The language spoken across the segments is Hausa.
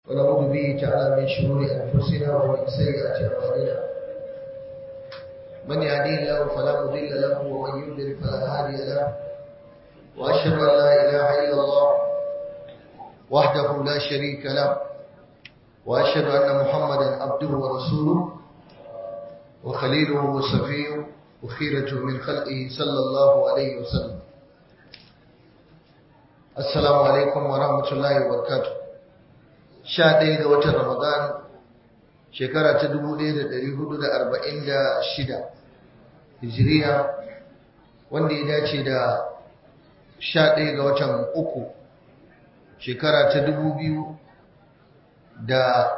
ونعوذ به تعالى من شرور أنفسنا ومن سيئات أعمالنا من يهديه الله فلا مضل له ومن يضلل فلا هادي له وأشهد أن لا إله إلا الله وحده لا شريك له وأشهد أن محمدا عبده ورسوله وخليله وصفيه وخيرته من خلقه صلى الله عليه وسلم السلام عليكم ورحمة الله وبركاته sha ɗaya ga watan Ramadan shekara ta dubu ɗaya da ɗari hudu da arba'in da shida hijiriya wanda ya dace da sha ɗaya ga watan uku shekara ta dubu biyu da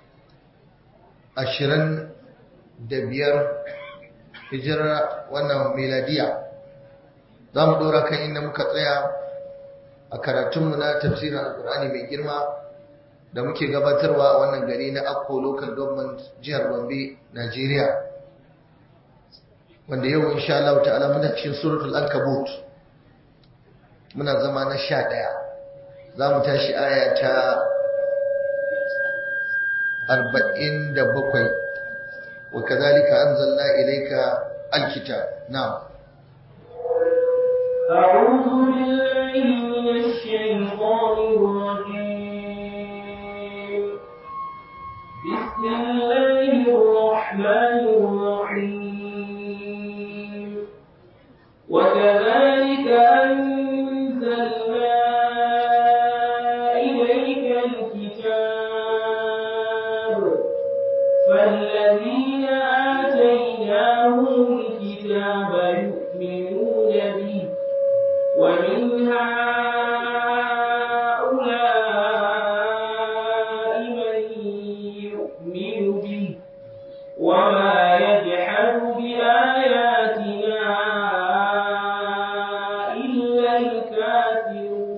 ashirin da biyar hijirar wannan meladiya za mu ɗora kan inda muka tsaya a karatunmu na tafsirin alkur'ani mai girma da muke gabatarwa a wannan gari na Akko Local Government jihar Gombe, Najeriya. Wanda yau insha Allah ta'ala muna cikin suratul Ankabut. Muna zama na sha ɗaya. Za mu tashi aya ta arba'in da bakwai. Wa kazalika anzalna ilayka alkitab. Na'am. أعوذ بالله من الشيطان الرجيم بسم الله الرحمن الرحيم وكذلك أنزلنا إليك الكتاب فالذين آتيناهم الكتاب يؤمنون به ومن هؤلاء من يؤمن به وما يجحد بآياتنا إلا الكافرون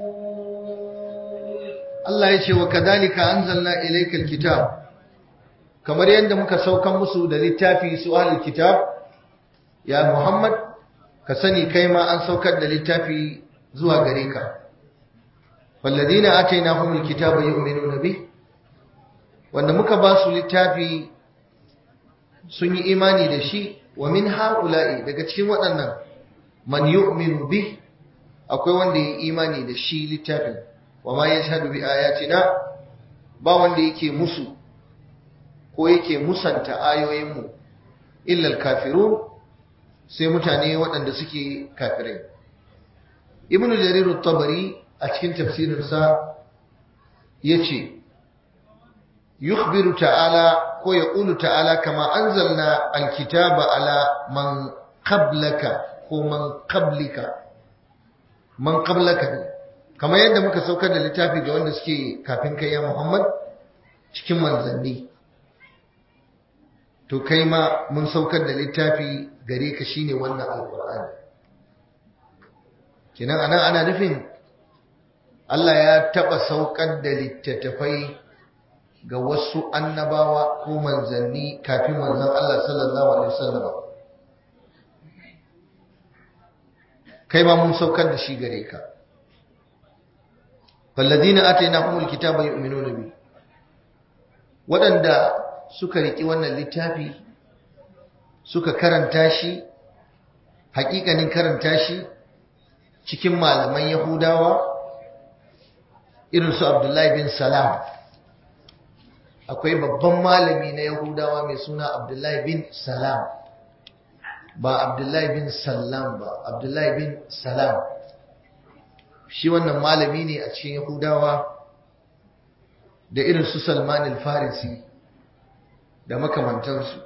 Allah ya ce wa kadhalika anzalna ilayka alkitab kamar yadda muka saukan musu da littafi su ahlul kitab ya Muhammad ka sani kai ma an saukar da littafi zuwa gare ka walladina atainahumul kitaba yu'minuna bih wanda muka ba su littafi sun yi imani da shi wa min haula'i daga cikin waɗannan man yu'minu bih akwai wanda ya yi imani da shi littafin wa ma yashhadu bi ayatina ba wanda yake musu ko yake musanta ayoyinmu illa al-kafirun sai mutane waɗanda suke kafirai ibnu jarir at-tabari a cikin tafsirinsa yace yukhbiru ta'ala ko yaqulu ta'ala kama anzalna al-kitaba ala man qablaka ko man qablika man qablaka ne kamar yadda muka saukar da littafi ga wanda suke kafin kai ya Muhammad cikin manzanni to kai ma mun saukar da littafi gare ka shine wannan alqur'ani kinan anan ana nufin Allah ya taba saukar da littattafai ga wasu annabawa ko manzanni kafin manzon Allah sallallahu alaihi wasallam kai ma mun saukar da shi gare ka falladina atainahumul kitaba yu'minuna bi waɗanda suka riki wannan littafi suka karanta shi hakikanin karanta shi cikin malaman yahudawa irin su abdullahi bin salam akwai babban malami na yahudawa mai suna abdullahi bin salam ba abdullahi bin salam ba abdullahi bin salam shi wannan malami ne a cikin yahudawa da irin su salman al-farisi da makamantansu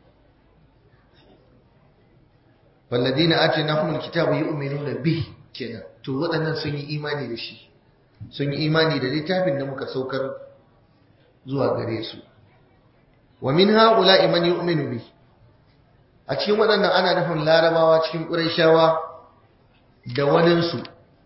walladina atainahumul kitaba yu'minuna bih kenan to waɗannan sun yi imani da shi sun yi imani da littafin da muka saukar zuwa gare su wa min ha'ula'i man yu'minu bih a cikin waɗannan ana nufin larabawa cikin ƙurayshawa da waninsu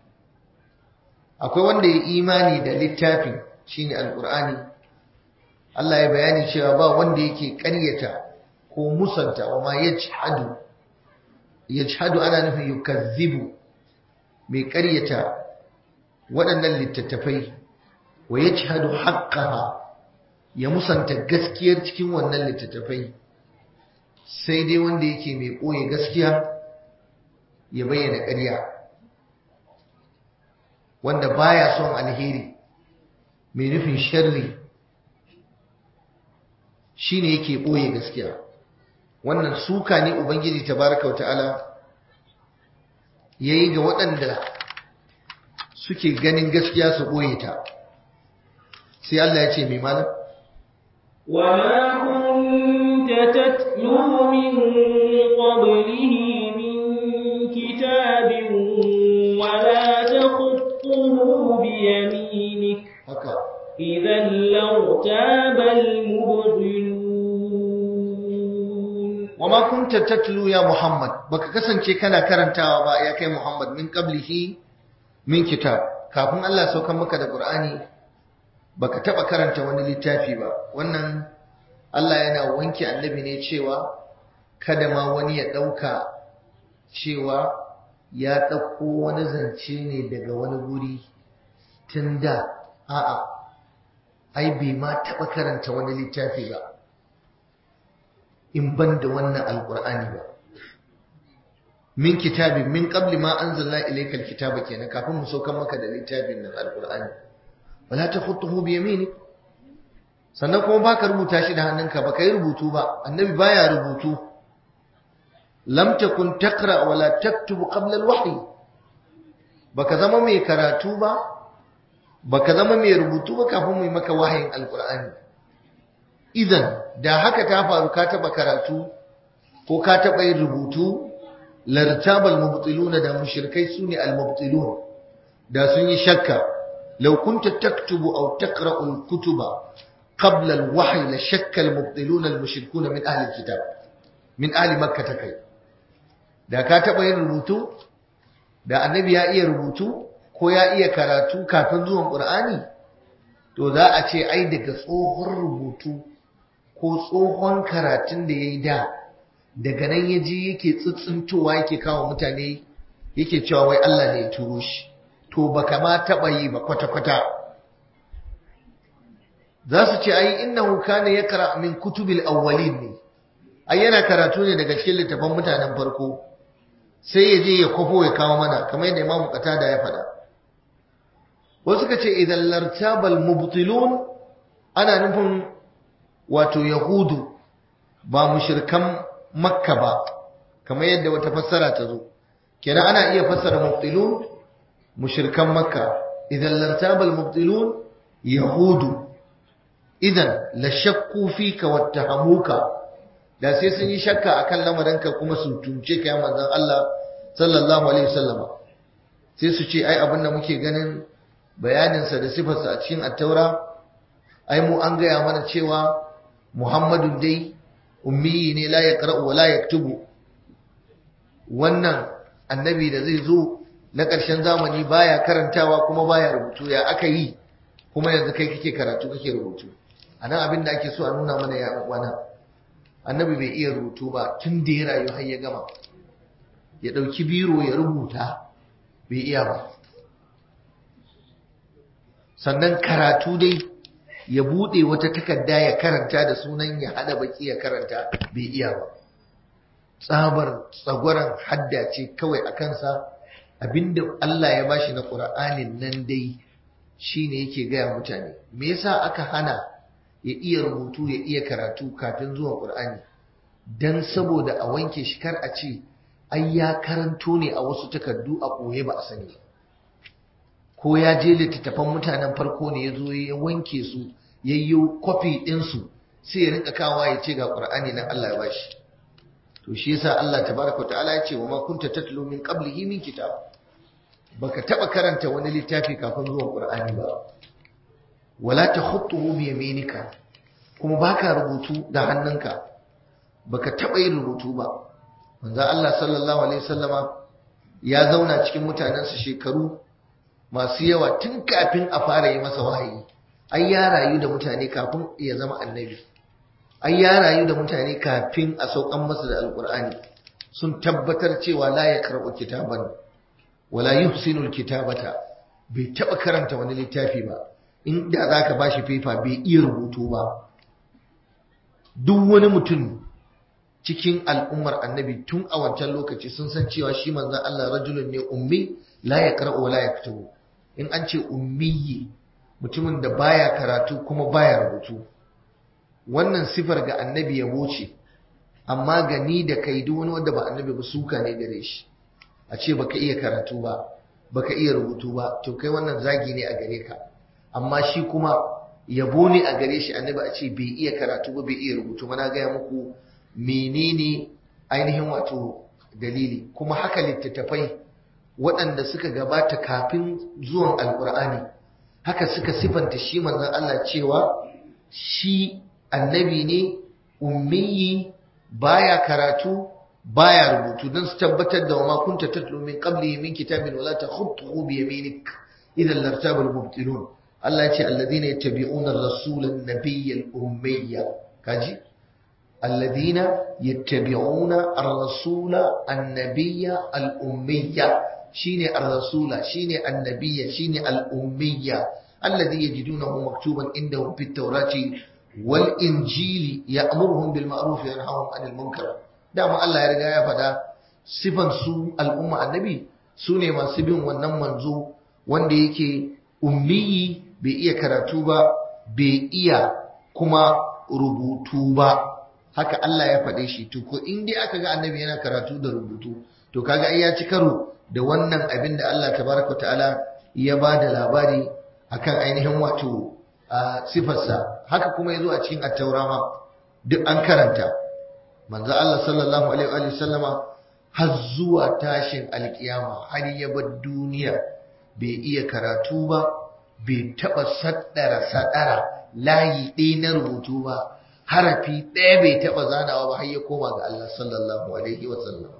akwai wanda ya imani da littafin shine alqur'ani Allah ya bayani cewa ba wanda yake ƙaryata ko musanta wa ma yajhadu yajhadu ana nufin yukazzibu mai ƙaryata waɗannan littattafai wa yajhadu haqqaha ya musanta gaskiyar cikin wannan littattafai sai dai wanda yake mai ɓoye gaskiya ya bayyana ƙarya wanda baya son alheri mai nufin sharri shine yake ɓoye gaskiya wannan suka ne ubangiji tabaraka wa ta'ala yayi ga waɗanda suke ganin gaskiya su ɓoye ta sai Allah ya ce mai malam وما كنت تتلو من قبله من كتاب ولا تخطه بيمينك haka إذا لارتاب المبطلون wama kunta tatlu ya Muhammad baka kasance kana karantawa ba ya kai Muhammad min qablihi min kitab kafin Allah saukan maka da Qur'ani baka taba karanta wani littafi ba wannan Allah yana wanke annabi ne cewa kada ma wani ya dauka cewa ya dauko wani zance ne daga wani guri tunda a'a ai bai ma taba karanta wani littafi ba in ban da wannan alkur'ani ba min kitabin min qabli ma anzalna ilayka alkitaba kenan kafin mu saukan maka da littafin nan alkur'ani wala takhutuhu bi yaminik sannan kuma baka rubuta shi da hannunka ba kai rubutu ba annabi baya rubutu lam takun taqra wala taktubu qabla alwahyi baka zama mai karatu ba baka zama mai rubutu ba kafin mu yi maka wahayin alkur'ani idan da haka ta faru ka taba karatu ko ka taba yin rubutu lartabal mubtiluna da mushrikai sune almubtilun da sun yi shakka law kunta taktubu aw taqra'u alkutuba qabla alwahyi la shakka almubtiluna almushrikuna min ahli alkitab min ahli makkah kai da ka taba yin rubutu da annabi ya iya rubutu ko ya iya karatu kafin zuwan qur'ani to za a ce ai daga tsohon rubutu ko tsohon karatun da ya yi da daga nan ya ji yake tsitsintowa yake kawo mutane yake cewa wai Allah ne ya turo shi to baka ma taɓa yi ba kwata-kwata za su ce ai innahu kana yaqra min kutubil awwalin ne ai yana karatu ne daga cikin littafan mutanen farko sai ya je ya kwafo ya kawo mana kamar yadda Imam Qatada ya faɗa wasu suka ce idan lartabal mubtilun ana nufin wato yahudu ba mushrikan makka ba kamar yadda wata fassara ta zo kenan ana iya fassara mubtilun mushrikan makka idan lartabal mubtilun yahudu idan la shakku fika wattahamuka da sai sun yi shakka akan lamarinka kuma su tunce ka ya manzon Allah sallallahu alaihi wasallam sai su ce ai abin da muke ganin bayaninsa da sifarsa a cikin attaura ai mu an gaya mana cewa Muhammadu dai ummiyi ne la yaqra'u wa la yaktubu wannan annabi da zai zo na ƙarshen zamani baya karantawa kuma baya rubutu ya aka yi kuma yanzu kai kake karatu kake rubutu anan abin da ake so a nuna mana ya wana annabi bai iya rubutu ba tun da ya rayu har ya gama ya ɗauki biro ya rubuta bai iya ba sannan karatu dai ya bude wata takarda ya karanta da sunan ya hada baki ya karanta bai iya ba tsabar tsagwaran hadda ce kawai a kansa abinda Allah ya bashi na Qur'anin nan dai shine yake gaya mutane me yasa aka hana ya iya rubutu ya iya karatu kafin zuwa Qur'ani dan saboda a wanke shi kar a ce ai ya karanto ne a wasu takardu a koye ba a sani ba ko ya je littattafan mutanen farko ne ya zo ya wanke su ya yi kwafi ɗinsu sai ya rinka kawa ya ce ga ƙur'ani nan Allah ya bashi to shi yasa Allah tabaraka wa ta'ala ya ce wa ma kunta tatlu min qablihi min kitab baka taba karanta wani littafi kafin zuwan ƙur'ani ba wala takhutuhu bi yaminika kuma baka rubutu da hannunka baka taba yin rubutu ba manzo Allah sallallahu alaihi wasallama ya zauna cikin mutanensa shekaru masu yawa tun kafin a fara yi masa wahayi ai ya rayu da mutane kafin ya zama annabi ai ya rayu da mutane kafin a saukan masa da alkur'ani sun tabbatar cewa la ya karɓi kitaban wala yuhsinu alkitabata bai taɓa karanta wani littafi ba inda za ka ba shi fefa bai iya rubutu ba duk wani mutum cikin al'ummar annabi tun a wancan lokaci sun san cewa shi manzan Allah rajulun ne ummi la ya wa la ya in an ce ummiyi mutumin da baya karatu kuma baya rubutu wannan sifar ga annabi yabo ce amma gani da kai duk wani wanda ba annabi ba suka ne gare shi a ce baka iya karatu ba baka iya rubutu ba to kai wannan zagi ne a gare ka amma shi kuma yabo ne a gare shi annabi a ce bai iya karatu ba bai iya rubutu ba na gaya muku menene ainihin wato dalili kuma haka littattafai waɗanda suka gabata kafin zuwan alkur'ani haka suka sifanta shi manzon Allah cewa shi annabi ne ummiyi baya karatu baya rubutu don su tabbatar da wama kunta tatlu min qabli min kitabin wala takhutuhu bi yaminik idan lartaba al-mubtilun Allah ya ce alladhina yattabi'una ar-rasula an-nabiyya al-ummiyya kaji alladhina yattabi'una ar-rasula an-nabiyya al-ummiyya shine ar-rasula shine annabiyya shine al-ummiyya alladhi yajidunahu maktuban indahum fit tawrati wal injili ya'muruhum bil ma'ruf wa yanhahum 'anil munkar dama Allah ya riga ya faɗa sifan su al'umma annabi su ne masu bin wannan manzo wanda yake ummiyi bai iya karatu ba bai iya kuma rubutu ba haka Allah ya faɗe shi to ko in dai aka ga annabi yana karatu da rubutu to kaga ai ya ci karo da wannan abin da Allah tabaraka ta'ala ya ba da labari akan ainihin wato sifarsa haka kuma ya zo a cikin attaura ma duk an karanta manzo Allah sallallahu alaihi wa sallama har zuwa tashin alkiyama har ya bar duniya bai iya karatu ba bai taba saddara sadara layi ɗaya na rubutu ba harafi ɗaya bai taba zanawa ba har ya koma ga Allah sallallahu alaihi wa sallama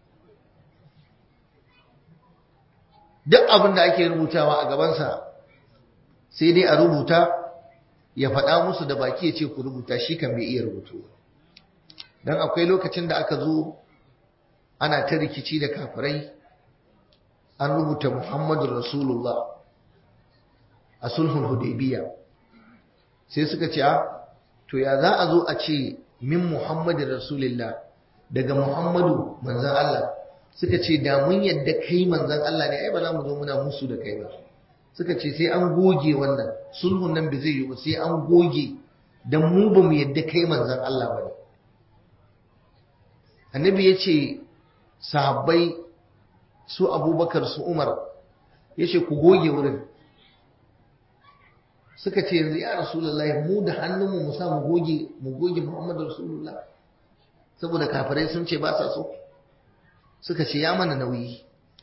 duk abin da ake rubutawa a gabansa sai dai a rubuta ya faɗa musu da baki ya ce ku rubuta shi kan bai iya rubutu don akwai lokacin da aka zo ana ta rikici da kafirai an rubuta muhammadu rasulullah a sulhun hudaybiya sai suka ce to ya za a zo a ce min muhammadu rasulullah daga muhammadu manzan Allah suka ce da mun yadda kai manzan Allah ne ai ba za mu zo muna musu da kai ba suka ce sai an goge wannan sulhun nan bai zai yi ba sai an goge dan mu ba mu yadda kai manzan Allah ba ne annabi ya ce sahabbai su abubakar su umar ya ce ku goge wurin suka ce yanzu ya rasulullahi mu da hannunmu mu sa mu goge mu goge muhammadu rasulullah saboda kafirai sun ce ba sa so suka ce ya mana nauyi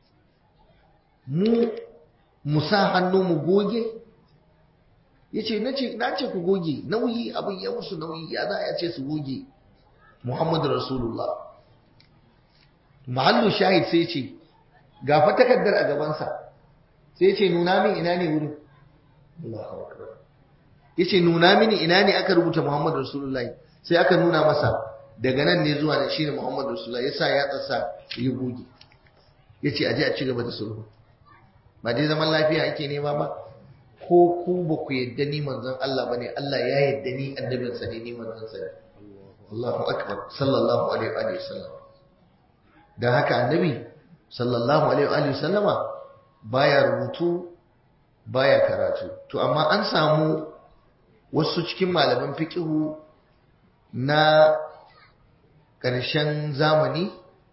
mu mu sa hannu mu goge ya ce na ce ku goge nauyi abin ya musu nauyi ya za a ce su goge muhammadu rasulullah mahallu shahid sai ce ga fa takardar a gabansa sai ce nuna min ina ne wurin ya ce nuna mini ina ne aka rubuta muhammadu rasulullah sai aka nuna masa daga nan ne zuwa da shi ne muhammadu rasulullah ya sa ya tsasa ya goge ya ce aje a ci gaba da sulhu ba dai zaman lafiya ake nema ba ko ku ba ku yadda ni manzon Allah bane Allah ya yadda ni annabin sa ne ni manzon sa ne Allahu akbar sallallahu alaihi wa sallam dan haka annabi sallallahu alaihi wa sallama baya rubutu baya karatu to amma an samu wasu cikin malaman fiqhu na ƙarshen zamani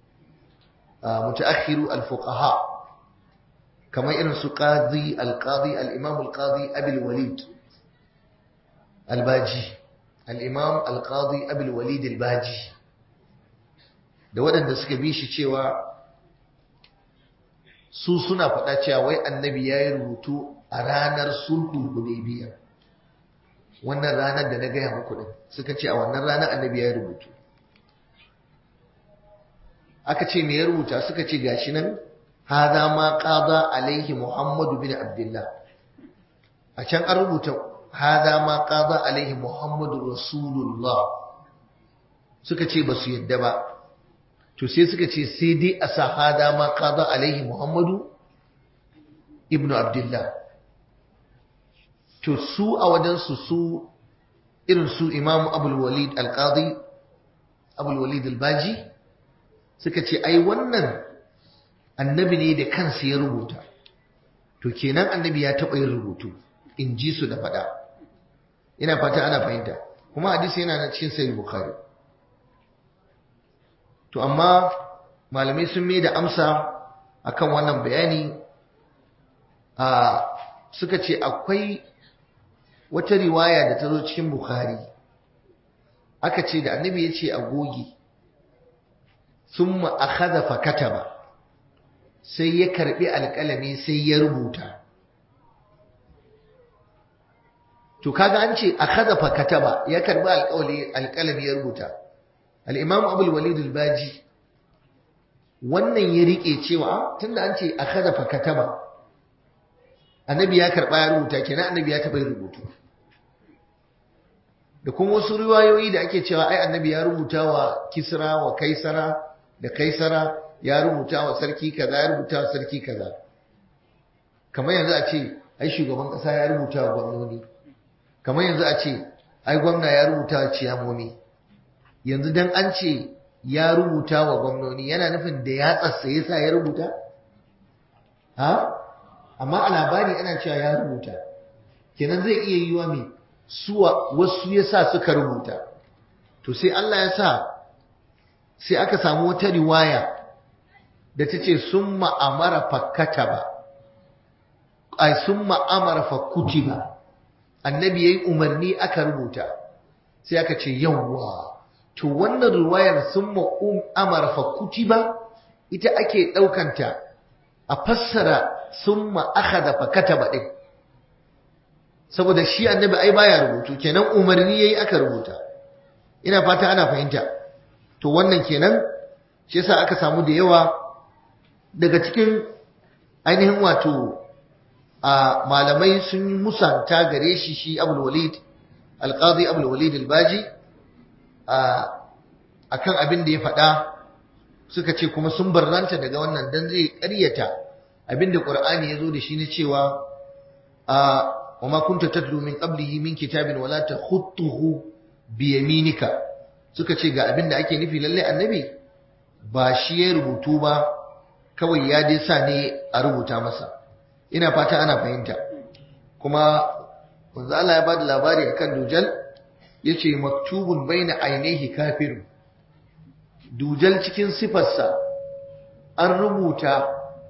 متأخر الفقهاء كما يرنس قاضي القاضي الإمام القاضي أبي الوليد الباجي الإمام القاضي أبي الوليد الباجي da waɗanda suka bi shi cewa su suna faɗa cewa wai annabi ya yi rubutu a ranar sulhul hudaybiya wannan ranar da na gaya muku din suka ce a wannan ranar annabi ya yi rubutu aka ce me ya rubuta suka ce gashi nan hada ma qada alaihi muhammadu bin abdullah a can an rubuta hada ma qada alaihi muhammadu rasulullah suka ce ba su yadda ba to sai suka ce sai dai a sa hada ma qada alaihi muhammadu ibnu abdullah to su a wajensu su irin su imamu abul walid al-qadi abul walid al-baji suka ce ai wannan annabi ne da kansa ya rubuta to kenan annabi ya taɓa yin rubutu in ji su da faɗa ina fata ana fahimta kuma hadisi yana na cikin sahih bukhari to amma malamai sun mai da amsa akan wannan bayani a suka ce akwai wata riwaya da ta zo cikin bukhari aka ce da annabi ya ce a goge sun ma'akaza fakata ba sai ya karbi alƙalami sai ya rubuta to kaga an ce akhadha fa kataba ya karbi alƙawli alƙalami ya rubuta al-imam abul walid al-baji wannan ya rike cewa tunda an ce akhadha fa kataba annabi ya karba ya rubuta kenan annabi ya taba rubutu da kuma wasu riwayoyi da ake cewa ai annabi ya rubuta wa kisra wa kaisara da kaisara ya rubuta wa sarki kaza ya rubuta wa sarki kaza kamar yanzu a ce ai shugaban kasa ya rubuta wa gwamnoni kamar yanzu a ce ai gwamna ya rubuta wa ciyamomi yanzu dan an ce ya rubuta wa gwamnoni yana nufin da ya tsatsa yasa ya rubuta ha amma a labari ana cewa ya rubuta kenan zai iya yiwa mai suwa wasu yasa suka rubuta to sai Allah ya sa sai aka samu wata riwaya da ta ce sun ma'amara fakkata ba ai sun ma'amara fakkuti ba annabi ya yi umarni aka rubuta sai aka ce yawwa to wannan riwayar sun ma'amara fakkuti ba ita ake ɗaukanta a fassara sun ma'aka da fakkata ba ɗin saboda shi annabi ai baya rubutu kenan umarni yayi aka rubuta ina fata ana fahimta to wannan kenan shi yasa aka samu da yawa daga cikin ainihin wato a malamai sun yi musanta gare shi shi abul walid alqadi abul walid albaji a akan abin da ya faɗa suka ce kuma sun barranta daga wannan dan zai ƙaryata abin da qur'ani ya zo da shi ne cewa a وما كنت تتلو من قبله من كتاب ولا تخطه بيمينك suka ce ga abin da ake nufi lalle annabi ba shi ya rubutu ba kawai ya dai sa ne a rubuta masa ina fata ana fahimta kuma manzo Allah ya bada labari akan dujal yace maktubun baina ainihi kafir dujal cikin sifarsa an rubuta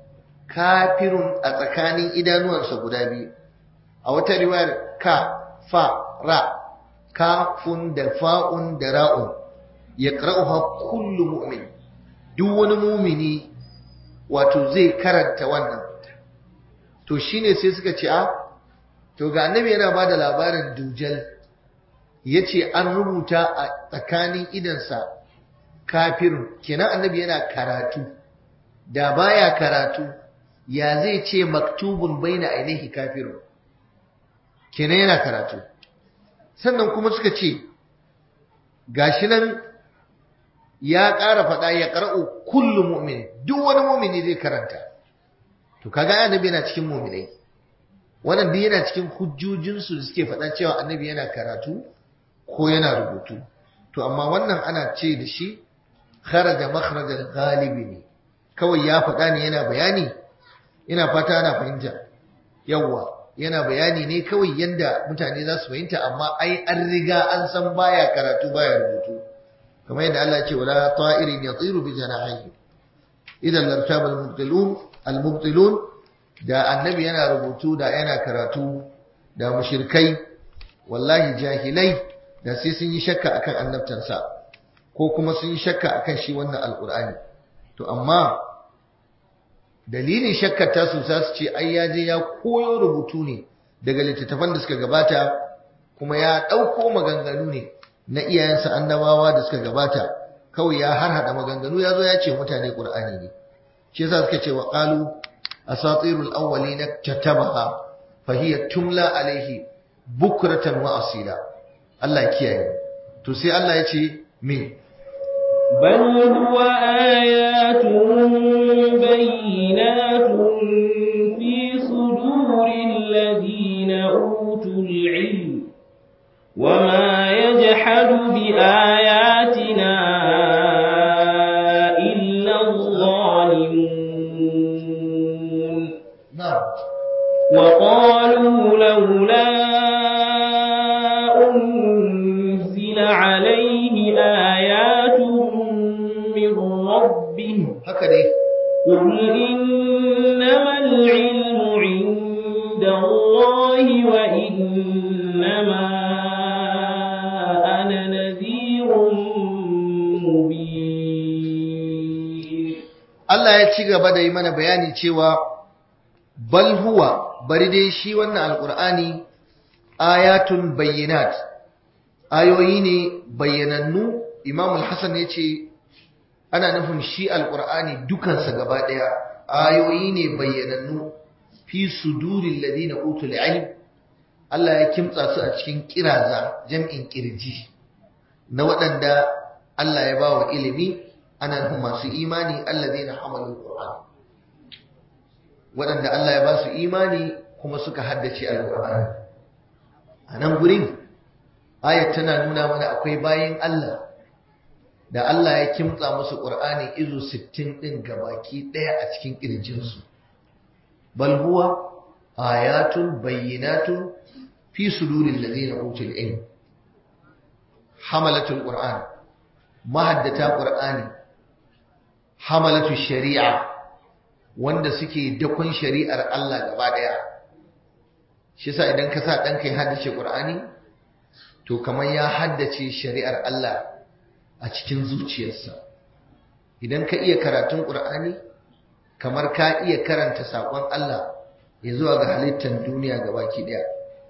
kafirun a tsakanin idanuwansa guda biyu a wata riwayar ka fa ra kafun da fa'un da ra'un ya ƙar'uha kullu mu'min duk wani mumini wato zai karanta wannan to shine sai suka ce a to ga annabi yana ba da labarin dujal ya ce an rubuta a tsakanin idansa kafirun kenan annabi yana karatu da baya karatu ya zai ce maktubun baina ainihi kafirun kenan yana karatu sannan kuma suka ce gashi nan ya ƙara faɗa ya ƙara'u kullum mu'min duk wani mu'mini zai karanta to kaga annabi yana cikin mu'minai wannan duk yana cikin hujjojinsu da suke faɗa cewa annabi yana karatu ko yana rubutu to amma wannan ana ce da shi kharaja makhrajal ghalibi ne kawai ya faɗa ne yana bayani ina fata ana fahimta yawwa yana bayani ne kawai yanda mutane za su fahimta amma ai an riga an san baya karatu baya rubutu kamar yadda Allah ce wala ta'irin yatiru bi janahihi idan lartaba al-mubtilun al-mubtilun da annabi yana rubutu da yana karatu da mushrikai wallahi jahilai da sai sun yi shakka akan annabtansa ko kuma sun yi shakka akan shi wannan alqur'ani to amma dalilin shakkar tasu za su ce ai ya je ya koyo rubutu ne daga littattafan da suka gabata kuma ya ɗauko maganganu ne na iyayensa annabawa da suka gabata kawai ya harhaɗa maganganu ya zo ya ce mutane ƙur'ani ne shi yasa suka ce wa qalu asatirul awwalina katabaha fa hiya tumla alaihi bukratan wa asila Allah kiyaye to sai Allah ya ce me بل هو آيات بينات في صدور الذين أوتوا أوتوا العلم وما يجحد بآياتنا إلا الظالمون na'am وقالوا لولا أنزل عليه آيات من ربه haka dai قل إنما العلم عند الله وإنما أنا نذير مبين Allah ya ci gaba da yi mana bayani cewa bal huwa bari dai shi wannan alqur'ani ayatun bayyinat ayoyi ne bayyanannu Imam al-Hasan ya ce ana nufin shi alqur'ani dukansa gaba daya ayoyi ne bayyanannu fi suduril ladina utul ilm Allah ya kimtsa su a cikin kiraza jam'in kirji na waɗanda Allah ya ba wa ilimi ana nufin masu imani alladhina hamalul qur'an waɗanda Allah ya ba su imani kuma suka haddace alqur'ani a nan gurin ayat tana nuna mana akwai bayin Allah da Allah ya kimtsa musu qur'ani izu 60 din gabaki daya a cikin kirjinsu bal huwa ayatun bayyinatun fi suduril ladina utul ilm hamalatul qur'an mahaddata qur'ani hamalatu shari'a wanda suke dakon shari'ar Allah gaba daya shi yasa idan ka sa ɗanka ya haddace Qur'ani to kamar ya haddace shari'ar Allah a cikin zuciyarsa idan ka iya karatun Qur'ani kamar ka iya karanta saƙon Allah ya zuwa ga halittar duniya gabaki daya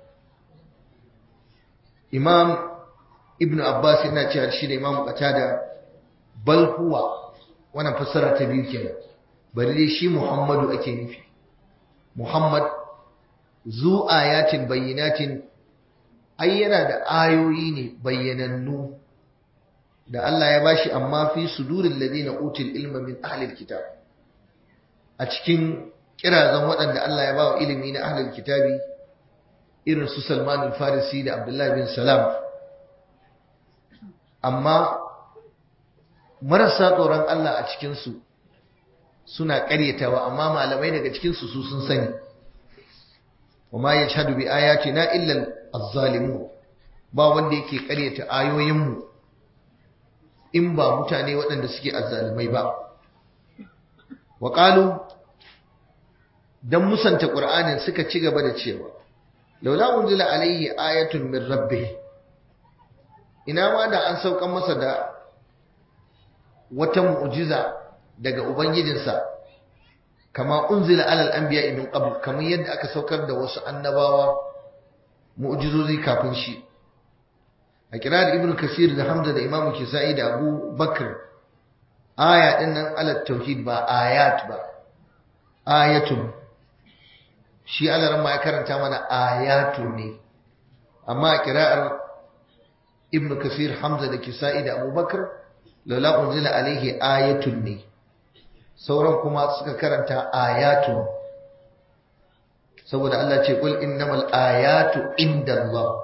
Imam Ibn Abbas yana cewa shi da Imam Qatada bal huwa wannan fassara ta biyu kenan bari dai shi Muhammadu ake nufi Muhammad zu ayatin bayyinatin ai yana da ayoyi ne bayyanannu da Allah ya bashi amma fi suduril ladina utul ilma min ahlil kitab a cikin kirazan waɗanda Allah ya bawa ilimi na ahlil kitabi irin su Salman al-Farisi da Abdullah bin Salam amma marasa tsoron Allah a cikinsu suna ƙaryatawa amma malamai daga cikinsu su sun sani wama ya shahadu bi ayatina illa az-zalimun ba wanda yake ƙaryata ayoyinmu in ba mutane waɗanda suke azzalimai ba wa qalu dan musanta qur'anin suka ci gaba da cewa laula unzila alayhi ayatun min rabbih ina ma da an saukan masa da wata mu'jiza daga ubangijinsa kama unzila alal anbiya min qabl kamar yadda aka saukar da wasu annabawa mu'jizozi kafin shi a kirar ibnu kasir da hamza da imamu kisa'i da abu bakr aya din nan ala tauhid ba ayat ba ayatun shi alaran ma ya karanta mana ayatu ne amma a kira'ar ibnu kasir hamza da kisa'i da abu bakr laula unzila alaihi ayatun ne sauran kuma suka karanta ayatun saboda Allah ce kul innamal ayatu indallah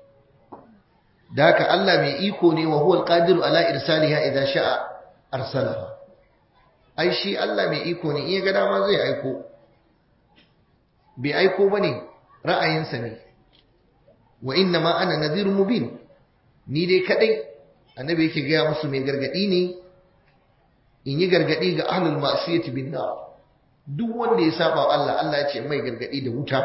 daka Allah mai iko ne wa huwal qadiru ala irsaliha idza sha'a arsalaha ai shi Allah mai iko ne iya ga dama zai aiko bai aiko bane ra'ayinsa ne wa inna ma ana nadhirun mubin ni dai kadai annabi yake gaya musu mai gargadi ne in yi gargadi ga ahlul ma'siyati bin nar duk wanda ya saba wa Allah Allah ya ce mai gargadi da wuta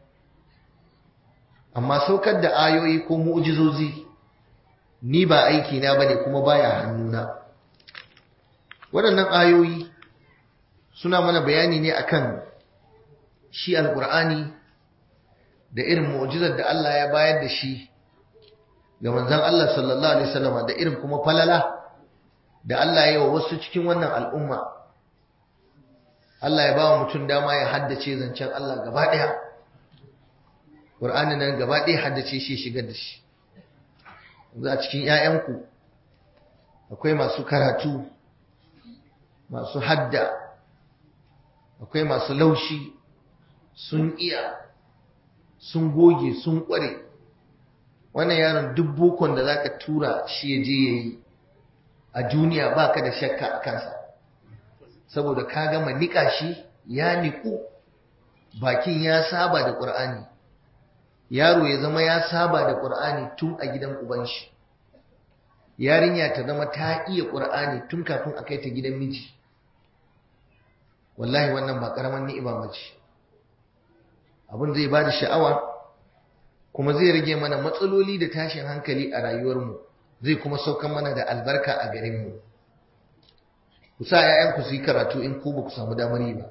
amma saukar da ayoyi ko mu'jizozi ni ba aiki na bane kuma baya hannuna waɗannan ayoyi suna mana bayani ne akan shi alqur'ani da irin mu'jizar da Allah ya bayar da shi ga manzon Allah sallallahu alaihi wasallam da irin kuma falala da Allah ya yi wa wasu cikin wannan al'umma Allah ya ba wa mutum dama ya haddace zancen Allah gaba ɗaya ƙur'ani nan gaba ɗaya haddace shi shigar da shi za a cikin ‘ya'yanku akwai masu karatu masu hadda akwai masu laushi sun iya sun goge sun ƙware wannan yaron duk bokon da zaka tura shi ya je yayi a duniya baka da shakka a kansa saboda ka gama nika shi ya niku bakin ya saba da ƙur'ani yaro ya zama ya saba da ƙur'ani tun a gidan uban shi yarinya ta zama ta iya ƙur'ani tun kafin a kai ta gidan miji wallahi wannan ba ƙaramin ni'ima mace abin zai ba da sha'awa kuma zai rage mana matsaloli da tashin hankali a rayuwarmu zai kuma saukan mana da albarka a garinmu ku sa 'ya'yanku su yi karatu in ku ba ku samu damar yi ba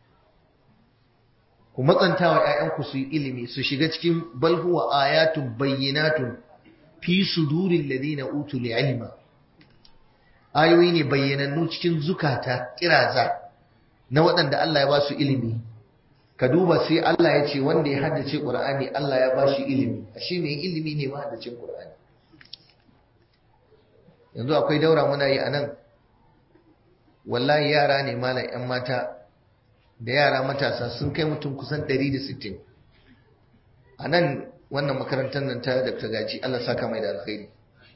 ku matsanta wa 'ya'yanku su yi ilimi su shiga cikin balhuwa ayatun bayyinatun fi sudurin ladina utul ilma ayoyi ne bayyanannu cikin zukata kiraza na waɗanda Allah ya ba su ilimi ka duba sai Allah ya ce wanda ya haddace Qur'ani Allah ya ba shi ilimi ashe mai ilimi ne ma haddacin Qur'ani yanzu akwai daura muna yi anan wallahi yara ne malam yan mata da yara matasa sun kai mutum kusan 160 a nan wannan makarantar nan ta Dr. Gaji Allah saka mai da alkhairi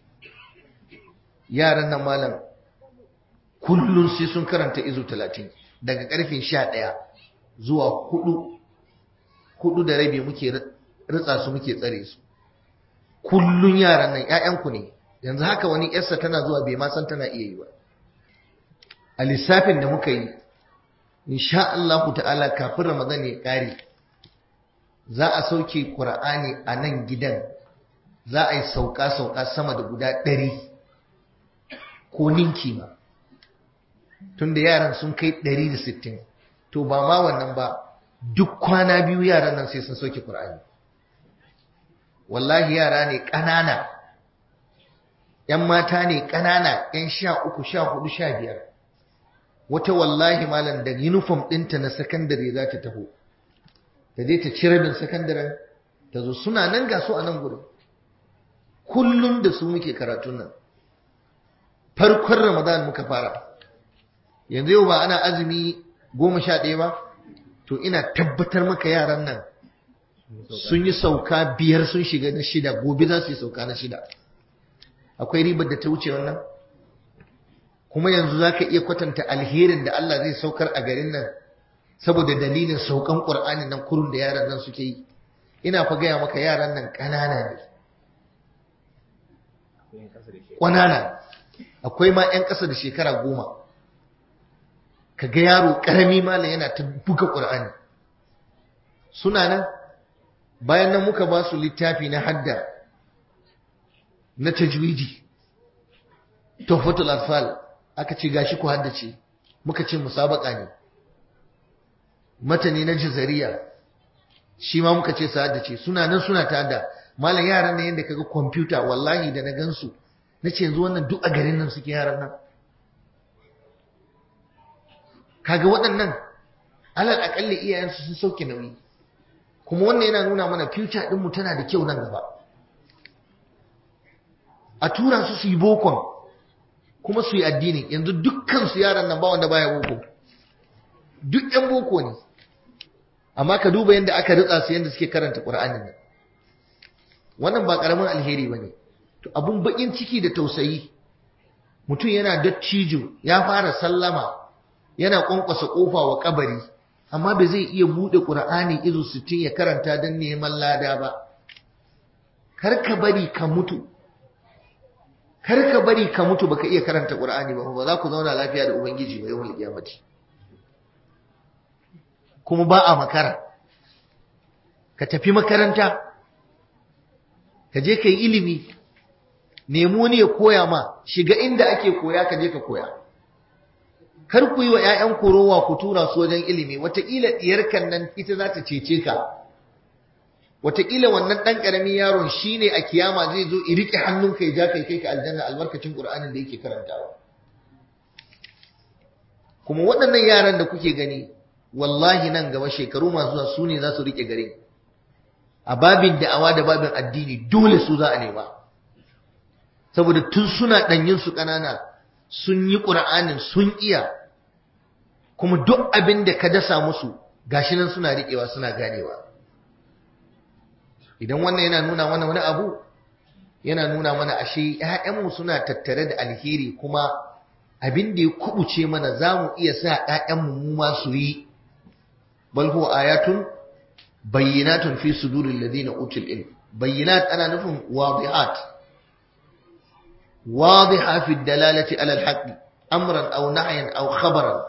yaran nan malam kullun sai sun karanta izu 30 daga karfe 11 zuwa 4 hudu da rabi muke ritsa su muke tsare su kullun yaran nan ƴaƴanku ne yanzu haka wani yarsa tana zuwa bai ma san tana iya yi ba a lissafin da muka yi insha Allah ta'ala kafin Ramadan ya kare za a sauke Qur'ani a nan gidan za a yi sauka sauka sama da guda ɗari ko ninki ma tunda yaran sun kai ɗari da sittin to ba ma wannan ba duk kwana biyu yaran nan sai sun sauke Qur'ani wallahi yara ne ƙanana ‘yan mata ne ƙanana ‘yan sha uku sha hudu sha biyar wata wallahi malam da uniform ɗinta na sakandare za ta taho ta je ta ci rabin sakandaren ta zo suna nan ga su a nan gurin kullum da su muke karatun nan farkon ramadan muka fara yanzu yau ba ana azumi goma sha ɗaya ba to ina tabbatar maka yaran nan sun yi sauka biyar sun shiga na shida gobe za su yi sauka na shida akwai ribar da ta wuce wannan kuma yanzu za ka iya kwatanta alherin da Allah zai saukar a garin nan saboda dalilin saukan ƙur'ani nan kurun da yaran nan suke yi ina fa gaya maka yaran nan ƙanana ne ƙwanana akwai ma 'yan ƙasa da shekara goma ka ga yaro ƙarami malam yana ta buga ƙur'ani suna nan bayan nan muka ba su littafi na hadda na tajwidi tuhfatul atfal aka ce gashi ku haddace muka ce musabaka ne matani na jazariya shi ma muka ce su haddace suna nan suna ta hadda malam yaran ne yadda kaga kwamfuta wallahi da na gansu na ce yanzu wannan duk a garin nan suke yaran nan kaga waɗannan alal akalli iyayensu sun sauke nauyi kuma wannan yana nuna mana future ɗinmu tana da kyau nan gaba a tura su su yi bokon kuma su yi addini yanzu dukkan su yaran nan ba wanda baya boko duk yan boko ne amma ka duba yadda aka ritsa su yadda suke karanta qur'anin nan wannan ba karamin alheri bane to abun bakin ciki da tausayi mutum yana dattijo ya fara sallama yana kwankwasa kofa wa kabari amma ba zai iya bude qur'ani izu 60 ya karanta dan neman lada ba kar ka bari ka mutu kar ka bari ka mutu baka iya karanta Qur'ani ba ba za ku zauna lafiya da ubangiji ba yawmul qiyamati kuma ba a makara ka tafi makaranta ka je kai ilimi nemo ne ya koya ma shiga inda ake koya ka je ka koya kar ku yi wa ƴaƴan rowa ku tura su wajen ilimi wataƙila diyarkan nan ita za ta cece ka Wataƙila wannan ɗan ƙaramin yaron shi ne a kiyama zai zo i riƙe hannunka ya ja kai kai ka aljanna albarkacin ƙur'anin da yake karantawa. Kuma waɗannan yaran da kuke gani, wallahi nan gaba shekaru masu zuwa su ne za su riƙe gare. A babin da'awa da babin addini dole su za a nema. Saboda tun suna ɗanyin su ƙanana sun yi ƙur'anin sun iya, kuma duk abin da ka dasa musu gashi nan suna riƙewa suna ganewa. idan wannan yana nuna mana wani abu yana nuna mana ashe ‘ya'yanmu suna tattare da alheri kuma abin da ya kubuce mana za mu iya sa ‘ya'yanmu mu ma su yi bal huwa ayatun bayyinatun fi sudurin ladina utul ilm bayyinat ana nufin wadihat wadiha fi dalalati ala alhaqi amran aw nahyan aw khabaran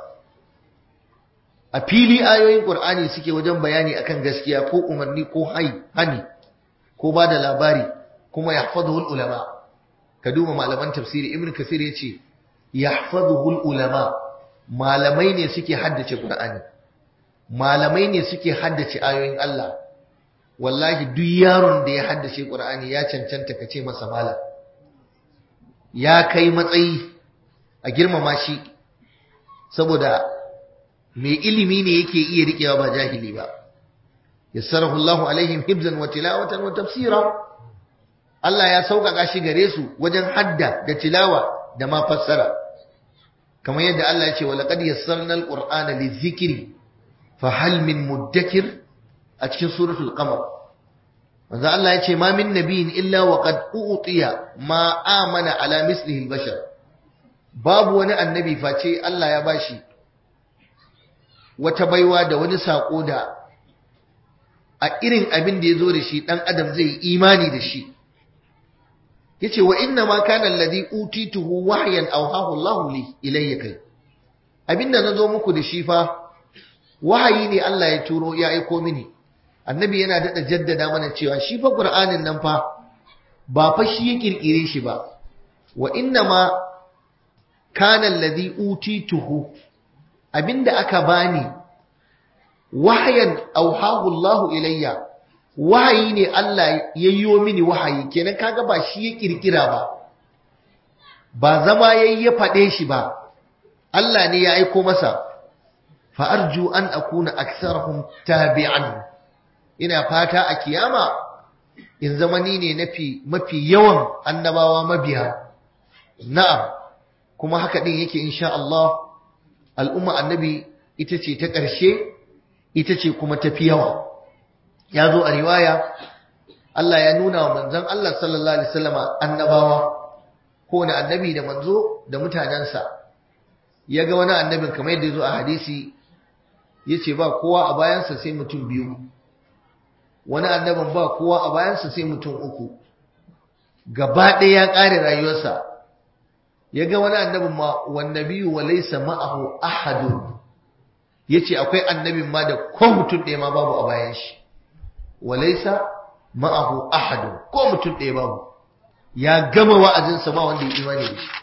a fili ayoyin qur'ani suke wajen bayani akan gaskiya ko umarni ko hani ko ba da labari kuma yahfazuhu ulama ka duba malaman tafsiri ibn kasir yace yahfazuhu ulama malamai ne suke haddace qur'ani malamai ne suke haddace ayoyin Allah wallahi duk yaron da ya haddace qur'ani ya cancanta ka ce masa malam ya kai matsayi a girmama shi saboda mai ilimi ne yake iya riƙewa ba jahili ba yassarahu Allahu alaihim hibzan wa tilawatan wa tafsira Allah ya sauƙaƙa shi gare su wajen hadda da tilawa da ma fassara kamar yadda Allah ya ce wa laqad yassarna al-qur'ana lizikri fa hal min muddakir a cikin suratul qamar manzo Allah ya ce ma min nabiyin illa wa qad utiya ma amana ala mislihi al-bashar babu wani annabi face Allah ya bashi wata baiwa da wani sako da a irin abin da ya zo da shi ɗan adam zai imani da shi ya ce wa inna ma kana alladhi utituhu wahyan awhahu Allahu li ilayya kai abinda nazo muku da shi fa wahayi ne Allah ya turo ya aiko mini annabi yana daɗa jaddada mana cewa shi fa qur'anin nan fa ba fa shi ya kirkire shi ba wa inna ma kana alladhi utituhu abinda aka bani wahayan auhahu Allahu ilayya wahayi ne Allah yayyo mini wahayi kenan kaga ba shi ya kirkira ba ba zama yayi ya fade shi ba Allah ne ya aiko masa fa arju an akuna aktharuhum tabi'an ina fata a kiyama in zamani ne nafi mafi yawan annabawa mabiya na'am kuma haka din yake insha Allah al'umma annabi ita ce ta ƙarshe ita ce kuma tafi yawa ya zo a riwaya Allah ya nuna wa manzon Allah sallallahu alaihi wasallama annabawa ko na annabi da manzo da mutanensa ya ga wani annabin kamar yadda zo a hadisi ya ce ba kowa a bayansa sai mutum biyu wani annabin ba kowa a bayansa sai mutum uku gaba ɗaya ya ƙare rayuwarsa ya ga wani annabin ma wannabiyu wa laysa ma'ahu ahadun yace akwai annabin ma da ko mutum ɗaya ma babu a bayan shi wa laysa ma'ahu ahadun ko mutum ɗaya babu ya gama wa'azinsa ba wanda ya imani da shi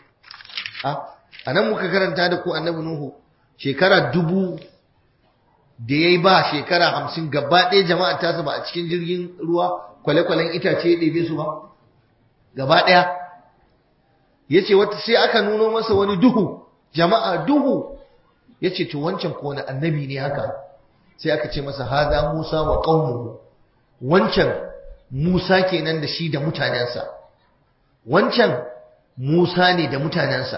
a nan muka karanta da ku annabi nuhu shekara dubu da ya yi ba shekara hamsin gaba ɗaya jama'a tasa ba a cikin jirgin ruwa kwale-kwalen itace ya ɗebe su ba gaba ɗaya ya ce wata sai aka nuno masa wani duhu jama'a duhu ya ce to wancan ko wani annabi ne haka sai aka ce masa haza musa wa ƙaunuhu wancan musa kenan da shi da mutanensa wancan musa ne da mutanensa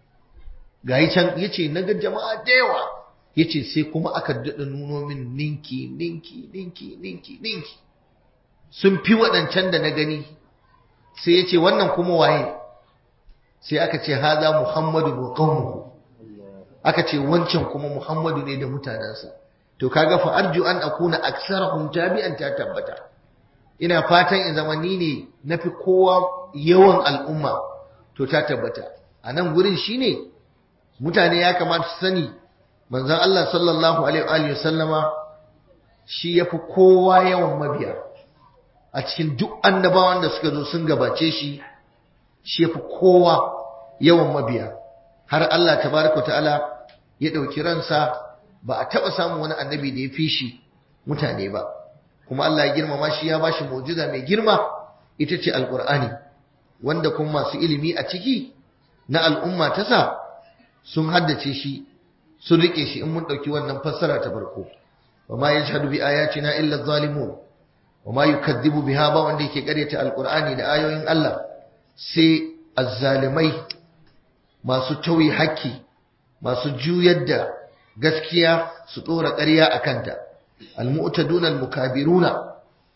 ga yi can ya ce na ga jama'a da yawa ya ce sai kuma aka daɗa nuno min ninki ninki ninki ninki ninki sun fi waɗancan da na gani sai ya ce wannan kuma waye sai aka ce haza muhammadu wa qaumuhu aka ce wancan kuma muhammadu ne da mutanensa to kaga fa arju an akuna aksarahum tabi'an ta tabbata ina fatan in zama ni ne nafi kowa yawan al'umma to ta tabbata a nan gurin shine mutane ya kamata su sani manzon Allah sallallahu alaihi wa sallama shi yafi kowa yawan mabiya a cikin duk annabawan da suka zo sun gabace shi shi yafi kowa yawan mabiya har Allah tabaraka ta'ala ya dauki ransa ba a taba samun wani annabi da ya fi shi mutane ba kuma Allah ya girmama shi ya bashi mu'jiza mai girma ita ce alqur'ani wanda kuma masu ilimi a ciki na al'umma ta sa sun haddace shi sun rike shi in mun dauki wannan fassara ta farko wama yashhadu bi ayatina illa adh-dhalimun wama yukadzibu biha ba wanda yake karyata alqur'ani da ayoyin Allah sai azzalimai masu tauyi haƙƙi masu juyar da gaskiya su dora ƙarya a kanta almu'taduna almukabiruna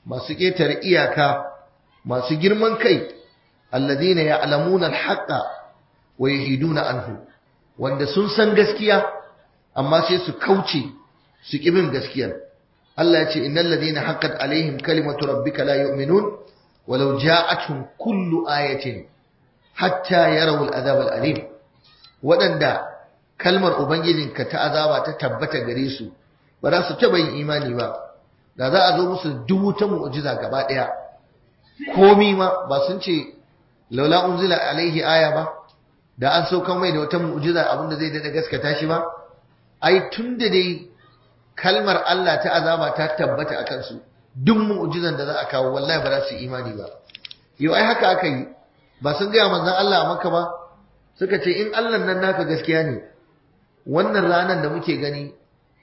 masu ƙetare iyaka masu girman kai alladhina ya'lamuna al-haqqa wa yahiduna anhu wanda sun san gaskiya amma sai su kauce su kibin gaskiyar Allah ya ce innal ladina haqqat alaihim kalimatu rabbika la yu'minun walau ja'atuhum kullu ayatin hatta yarawul azab al-alim waɗanda kalmar ubangijinka ta azaba ta tabbata gare su ba za su taɓa yin imani ba da za a zo musu dubu ta mu'jiza gaba ɗaya komi ma ba sun ce laula unzila alaihi aya ba da an saukan mai da wata mu'jiza abinda zai dada gaskata shi ba ai tun da dai kalmar Allah ta azaba ta tabbata a kansu duk mu'jizan da za a kawo wallahi ba za su imani ba yau ai haka aka yi ba sun gaya manzon Allah a maka ba suka ce in Allah nan naka gaskiya ne wannan ranar da muke gani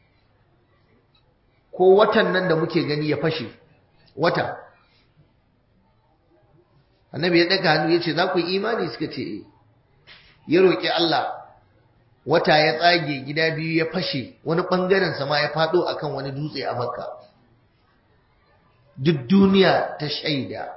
ko watan nan da muke gani ya fashe wata annabi ya daga hannu ya ce za ku yi imani suka ce eh ya roƙi Allah wata ya tsage gida biyu ya fashe wani ɓangaren sama ya faɗo akan wani dutse a makka duk duniya ta shaida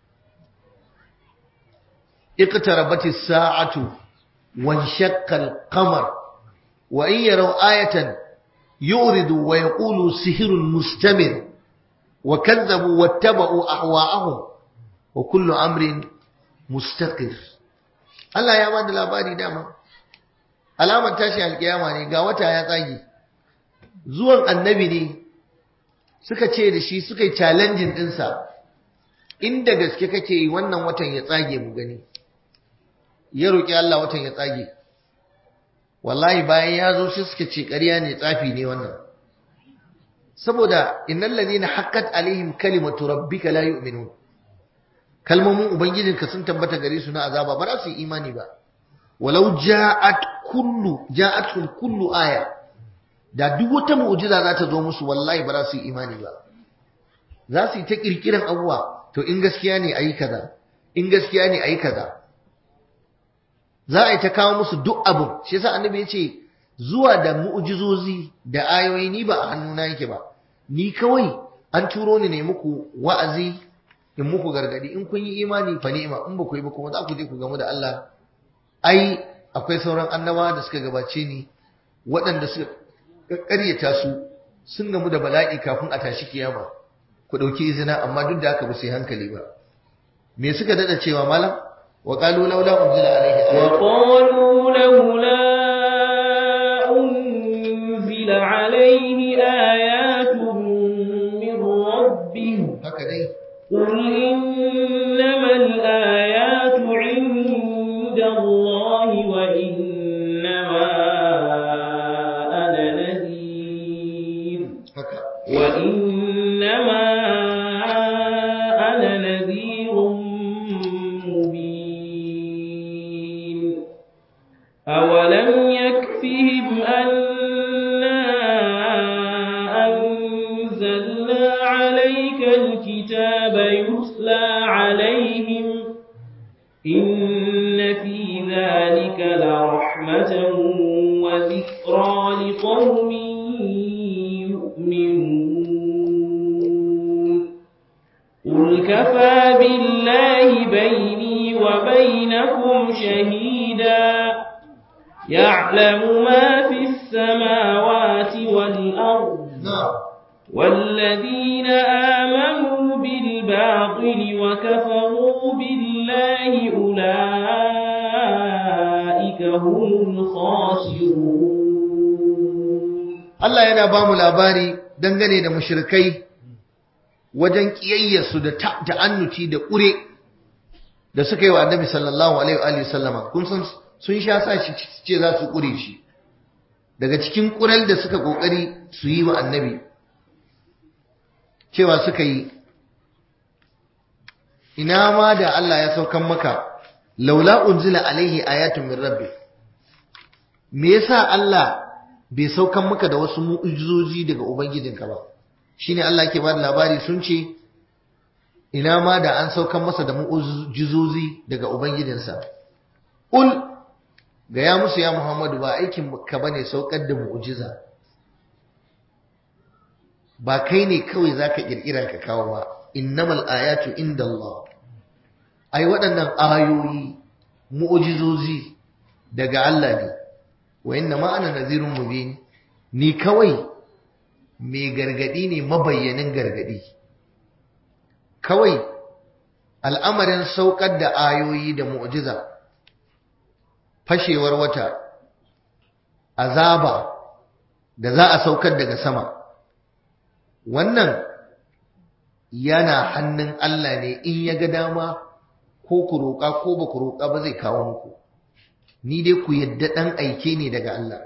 اقتربت الساعة وانشق القمر وإن يروا آية يؤردوا ويقولوا سحر مستمر وكذبوا واتبعوا أهواءهم وكل أمر مستقر Allah ya bada labari dama alamar tashi alkiyama ne ga wata ya tsage zuwan annabi ne suka ce da shi suka yi challenging dinsa inda gaske kake yi wannan watan ya tsage mu gani ya roƙi Allah watan ya tsage wallahi bayan ya zo shi suka ce ƙarya ne tsafi ne wannan saboda innal ladina haqqat alaihim kalimatu rabbika la yu'minun kalmomin ubangijinka sun tabbata gare su na azaba ba za su yi imani ba walau ja'at kullu ja'atkum kullu aya da duk wata mu'jiza za ta zo musu wallahi ba za su yi imani ba za su yi ta kirkiran abuwa to in gaskiya ne ayi kaza in gaskiya ne ayi kaza za a yi ta kawo musu duk abin shi yasa annabi ya ce zuwa da mu'jizozi da ayoyi ni ba a hannuna yake ba ni kawai an turo ni ne muku wa'azi in muku gargadi in kun yi imani fa ni'ima in ba ku yi ba kuma za ku je ku gamu da Allah ai akwai sauran annabawa da suka gabace ni waɗanda suka ƙaryata su sun gamu da bala'i kafin a tashi kiyama ku ɗauki izina amma duk da haka ba su yi hankali ba me suka dada cewa malam وقالوا لولا أنزل عليه آية وقالوا لولا أنزل عليه آيات من ربه هكذا قل إنما الآيات عند الله وإنما أنا نذير هكذا وإنما أنا نذير مبين أولم يكفهم أنا أنزلنا عليك الكتاب يتلى عليهم إن في ذلك لرحمة وذكرى لقوم يؤمنون قل كفى بالله بيني وبينكم شهيدا يعلم ما في السماوات والأرض نعم والذين آمنوا بالباطل وكفروا بالله أولئك هم الخاسرون Allah yana ba mu labari dangane da mushrikai wajen kiyayyarsu da ta- ta'annuti da ƙure da suka yi wa annabi sallallahu alaihi wa alihi sallama kun san sun sha sa shi ce za su ƙure shi daga cikin ƙural da suka ƙoƙari su yi wa annabi cewa suka yi ina ma da Allah ya saukan maka laula unzila alaihi ayatun min rabbi me yasa Allah bai saukan maka da wasu mu'ujizoji daga ubangijinka ba shine Allah yake ba da labari sun ce ina ma da an saukan masa da mu'ujizozi daga ubangijinsa ul ga ya musu ya Muhammadu ba aikin ka bane saukar da mu'ujiza ba kai ne kawai zaka kirkira ka kawo ba innamal ayatu inda Allah ai waɗannan ayoyi mu'jizozi daga Allah ne wa inna ma ana nazirun mubin ni kawai mai gargadi ne mabayyanin gargadi kawai al'amarin saukar da ayoyi da mu'jiza fashewar wata azaba da za a saukar daga sama wannan yana hannun Allah ne in ya ga dama ko ku roƙa ko ba ku roƙa ba zai kawo muku ni dai ku yadda ɗan aike ne daga Allah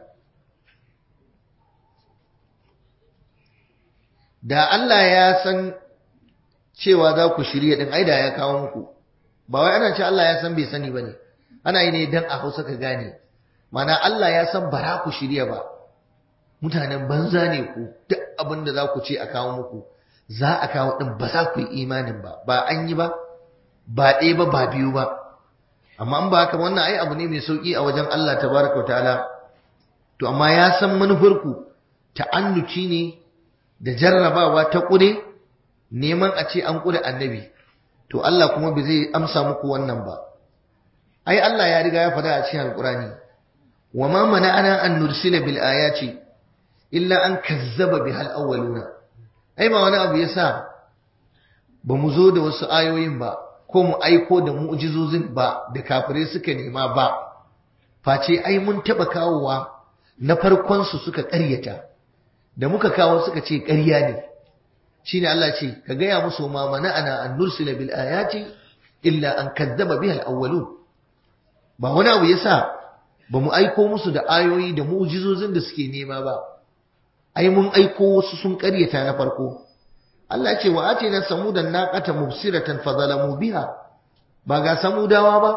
da Allah ya san cewa za ku shirya ɗin aida ya kawo muku ba wai ana ce Allah ya san bai sani ba ne ana yi ne don a hausa ka gane mana Allah ya san bara ku shirya ba mutanen banza ne ku duk abin da za ku ce a kawo muku za a kawo ɗin ba za ku yi imanin ba ba an yi ba ba ɗaya ba ba biyu ba amma an ba haka wannan ai abu ne mai sauƙi a wajen Allah tabaraka wa ta'ala to amma ya san manufarku ta'annuci ne da jarrabawa ta ƙure neman a ce an ƙure annabi to Allah kuma bai zai amsa muku wannan ba ai Allah ya riga ya faɗa a cikin alƙurani wa ma mana'ana an nursila bil ayati illa an kazzaba bihal awwaluna ai ba wani abu yasa ba mu zo da wasu ayoyin ba ko mu aiko da mu'jizozin ba da kafirai suka nema ba face ai mun taba kawowa na farkon su suka ƙaryata da muka kawo suka ce ƙarya ne shine Allah ce ka gaya musu ma mana'ana an nursila bil ayati illa an kazzaba bihal awwalun ba wani abu yasa ba mu aiko musu da ayoyi da mu'jizozin da suke nema ba ai mun aiko wasu sun ƙaryata na farko Allah ce wa atina samudan naqata mubsiratan fadalamu biha ba ga samudawa ba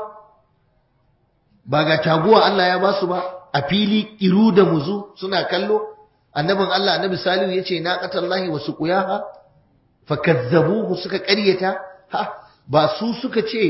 ba ga taguwa Allah ya basu ba a fili iru da muzu suna kallo annabin Allah annabi salihu yace naqatallahi wa suqiyaha fakazzabuhu suka ƙaryata ha ba su suka ce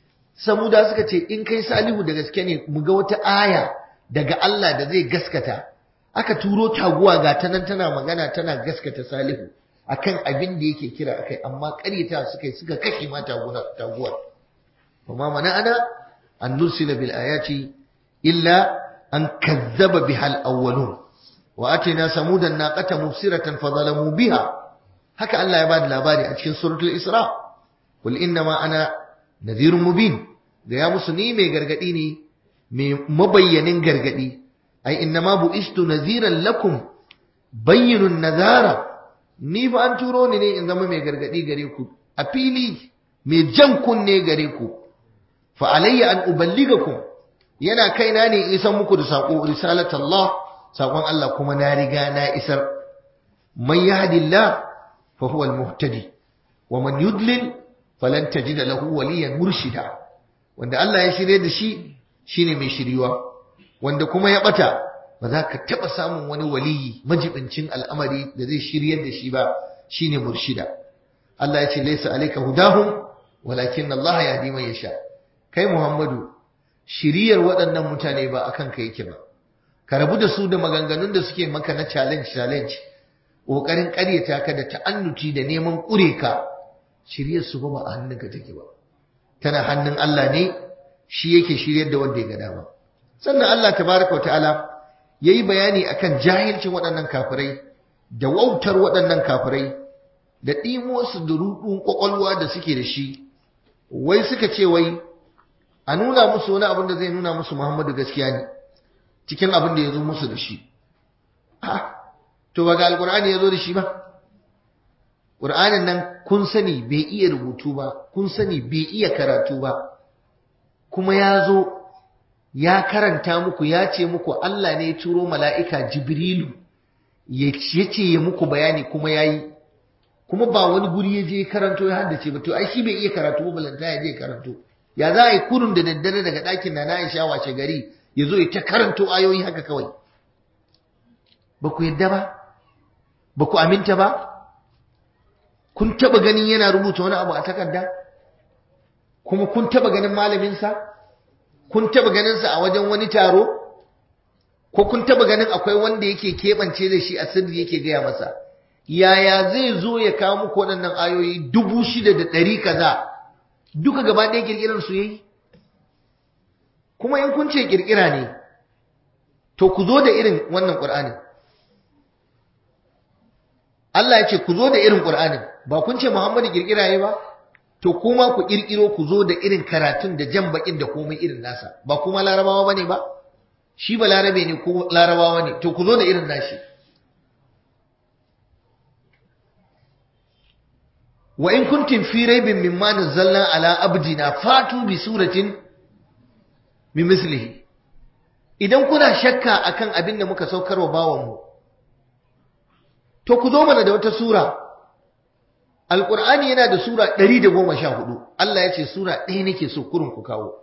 samuda suka ce in kai salihu da gaske ne mu ga wata aya daga Allah da zai gaskata aka turo taguwa ga ta nan tana magana tana gaskata salihu akan abin da yake kira akai amma ƙaryata suka yi suka kashe ma taguwar kuma mana ana an nursila bil ayati illa an kazzaba bihal awwalun wa atina samudan naqata mubsiratan fadalamu biha haka Allah ya bada labari a cikin suratul isra qul inna ma ana nadhirun mubin da ya musu ni mai gargadi ne mai mabayyanin gargadi ai inna ma bu'istu nadhiran lakum bayyinun nadhara ni ba an turo ni ne in zama mai gargadi gare ku a fili mai jan kunne gare ku fa alayya an uballigakum yana kaina ne in san muku da sako risalat Allah sakon Allah kuma na riga na isar man yahdillah fa huwa al-muhtadi wa man yudlil falan tajid lahu waliyan murshida wanda Allah ya shirye da shi shine mai shiryuwa wanda kuma ya bata ba za ka taɓa samun wani waliyi majibincin al'amari da zai shiryar da shi ba shine murshida Allah ya ce laisa alayka hudahum walakin Allah yahdi man yasha kai Muhammadu shiriyar waɗannan mutane ba akan ka yake ba ka rabu da su da maganganun da suke maka na challenge challenge kokarin ƙaryata ka da ta'annuti da neman ƙure ka shiryar su ba a hannunka take ba tana hannun Allah ne shi yake shiryar da wanda ya ga dama sannan Allah tabaraka wa ta'ala ya yi bayani akan jahilcin waɗannan kafirai da wautar waɗannan kafirai da ɗimosu da ruɗun ƙwaƙwalwa da suke da shi wai suka ce wai a nuna musu wani abin da zai nuna musu muhammadu gaskiya ne cikin abin da ya zo musu da shi to ba ga alƙur'ani ya zo da shi ba ƙur'anin nan kun sani bai iya rubutu ba kun sani bai iya karatu ba kuma ya zo ya karanta muku ya ce muku Allah ne ya turo mala'ika Jibrilu ya ce ya muku bayani kuma ya yi, kuma ba wani guri ya je karanto ya haddace ba, to ai shi bai iya karatu ba balanta ya je karanto. Ya za a yi kurun da daddare daga ɗakin na na Aisha washe gari ya zo ya ta karanto ayoyi haka kawai. Ba ku yadda ba? Ba ku aminta ba? Kun taɓa ganin yana rubuta wani abu a takarda? Kuma kun taɓa ganin malaminsa? kun taba ganinsa a wajen wani taro ko kun taba ganin akwai wanda yake keɓance da shi a sirri yake gaya masa yaya zai zo ya kawo muku waɗannan ayoyi dubu shida da ɗari kaza duka gaba ɗaya ƙirƙirar su yayi kuma in kun ce ƙirƙira ne to ku zo da irin wannan ƙur'anin Allah ya ce ku zo da irin ƙur'anin ba kun ce Muhammadu ƙirƙira yayi ba to kuma ku ƙirƙiro ku zo da irin karatun da jan baƙin da komai irin nasa ba kuma larabawa bane ba shi ba larabe ne ko larabawa ne to ku zo da irin nashi wa in kuntum fi raibin mimma nazzalna ala abdina fatu bi suratin min mislihi idan kuna shakka akan abin da muka saukar wa bawan mu to ku zo mana da wata sura alqur'ani yana da sura 114 Allah ya ce sura ɗaya nake so kurun ku kawo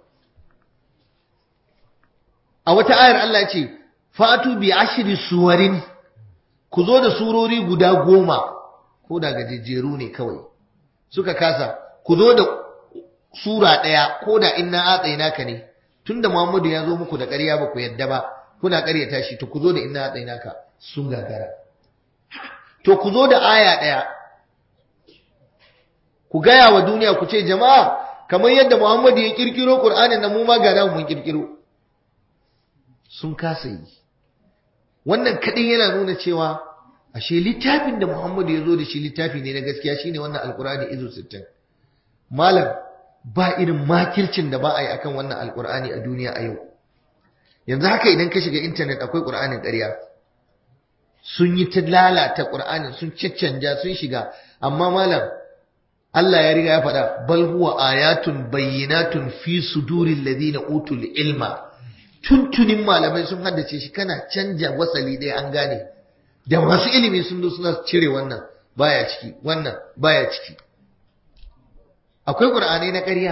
a wata ayar Allah ya ce fatu bi ashri suwarin ku zo da surori guda goma ko da gajejjeru ne kawai suka kasa ku zo da sura ɗaya ko da inna atsaina ka ne tunda Muhammadu ya zo muku da ƙarya ba ku yadda ba kuna ƙaryata shi to ku zo da inna atsaina ka sun gagara to ku zo da aya ɗaya ku gaya wa duniya ku ce jama'a kamar yadda Muhammadu ya kirkiro Qur'anin nan mu ma ga mun kirkiro sun kasa yi wannan kadai yana nuna cewa ashe littafin da Muhammadu ya zo da shi littafi ne na gaskiya shine wannan alkur'ani izo 60 malam ba irin makircin da ba a yi akan wannan alkur'ani a duniya a yau yanzu haka idan ka shiga intanet akwai qur'anin ƙarya sun yi ta lalata qur'anin sun caccanja sun shiga amma malam Allah ya riga ya faɗa bal huwa ayatun bayyinatun fi suduril ladina utul ilma tuntunin malamai sun haddace shi kana canja wasali ɗaya an gane da masu ilimi sun zo suna cire wannan baya ciki wannan baya ciki akwai qur'anai na ƙarya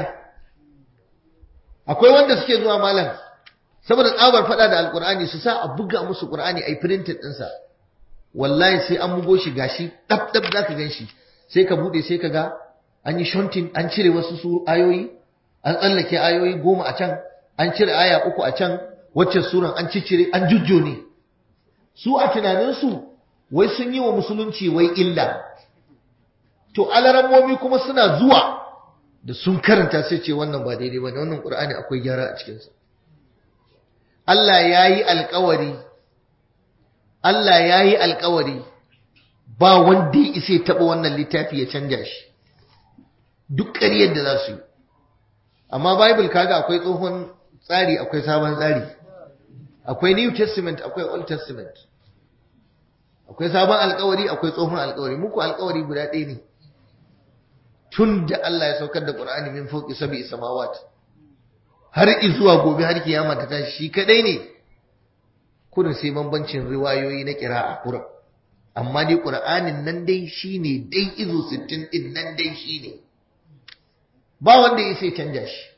akwai wanda suke zuwa malam saboda tsabar fada da alqur'ani su sa a buga musu qur'ani ai printed ɗinsa wallahi sai an bugo shi gashi dab dab zaka gan shi sai ka bude sai ka ga an yi shontin an cire wasu su ayoyi an tsallake ayoyi goma a can an cire aya uku a can wacce suran an ciccire an jujjo ne su a tunaninsu wai sun yi wa musulunci wai illa to alarammomi kuma suna zuwa da sun karanta sai ce wannan ba daidai ba wannan qur'ani akwai gyara a cikinsa Allah ya yi alkawari Allah ya yi alkawari ba wanda ya isa ya taɓa wannan littafi ya canja shi duk ƙaryar da za su yi amma bible kaga akwai tsohon tsari akwai sabon tsari akwai new testament akwai old testament akwai sabon alkawari akwai tsohon alkawari muku alkawari guda ɗaya ne tun da Allah ya saukar da Qur'ani min fawqi sab'i samawat har zuwa gobe har kiyama ta tashi shi kadai ne kurin sai bambancin riwayoyi na qira'a kurin amma dai Qur'anin nan dai shine dai izo 60 din nan dai shine ba wanda ya sai canja shi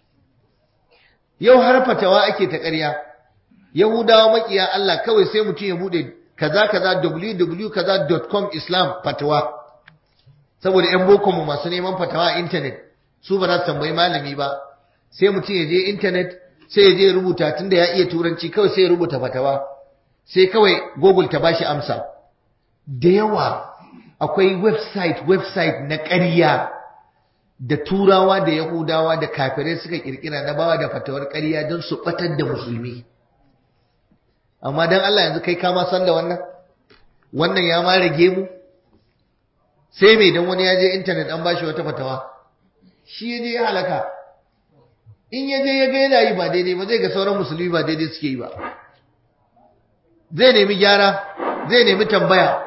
yau har fatawa ake ta ƙarya yahudawa makiya Allah kawai sai mutum ya bude kaza kaza www.com islam fatawa saboda yan boko mu masu neman fatawa a internet su ba za su tambayi malami ba sai mutum ya je internet sai ya je rubuta tunda ya iya turanci kawai sai ya rubuta fatawa sai kawai google ta bashi amsa da yawa akwai website website na ƙarya da turawa da yahudawa da kafirai suka kirkira na bawa da fatawar ƙarya don su batar da musulmi amma dan Allah yanzu kai kama san da wannan wannan ya ma rage mu sai mai dan wani ya je internet an bashi wata fatawa shi ya je ya halaka in ya je ya ga yana yi ba daidai ba zai ga sauran musulmi ba daidai suke yi ba zai nemi gyara zai nemi tambaya